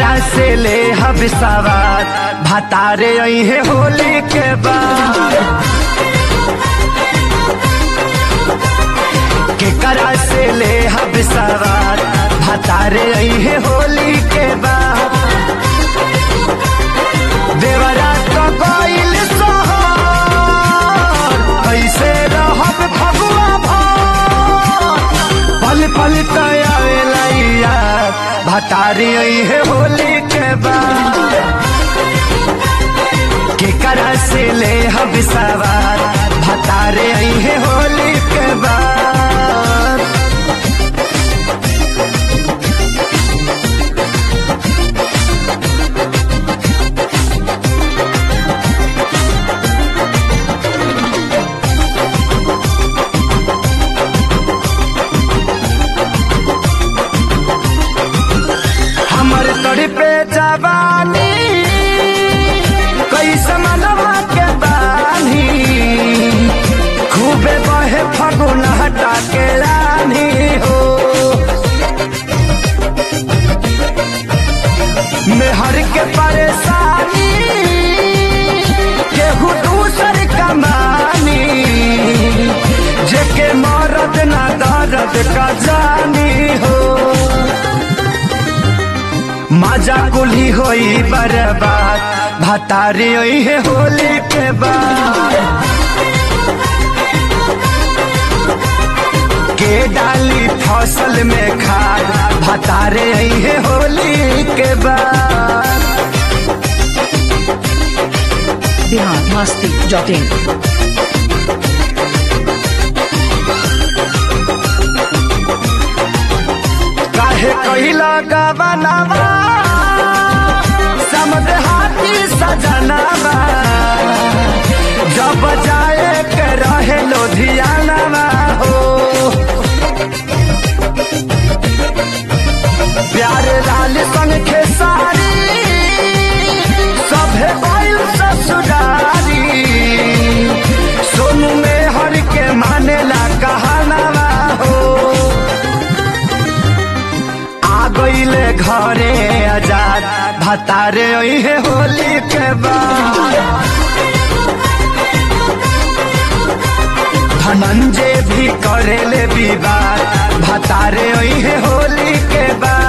केकरा से ले हब सवार भतारे है होली के बाद केकरा से ले हब सवार भतारे है होली के बाद देवरा तो गइल सोहर कैसे रहब फगुआ भर पल पल तयावेला यार भतारी है होली के बाद केकरा से ले हब सवार भतारे है होली के बाद हमर तोड़ी पे जवानी कैसे मनवा के बानी खूबे बहे फगुन हटा के रानी हो मेहर के परेशानी केहू दूसर कमानी जेके मरद ना दर्द का जानी हो मजा कुली होई बर्बाद भतारी होई है होली के बाद के डाली फसल में खाद भतारे आई है होली के बाद बिहार मस्ती डॉट इन काहे कहिला गवनावा समद हाथी सजनावा जब जाए के रहे लोधियानावा हो प्यारे लाल संग खेसारी सभे बैल ससुरारी सोनू में हर के मानेला कहानावा हो आ गईले घरे आजाद भतारे है होली के बाद धनंजय भी करेले विवाद भतारे है होली के बाद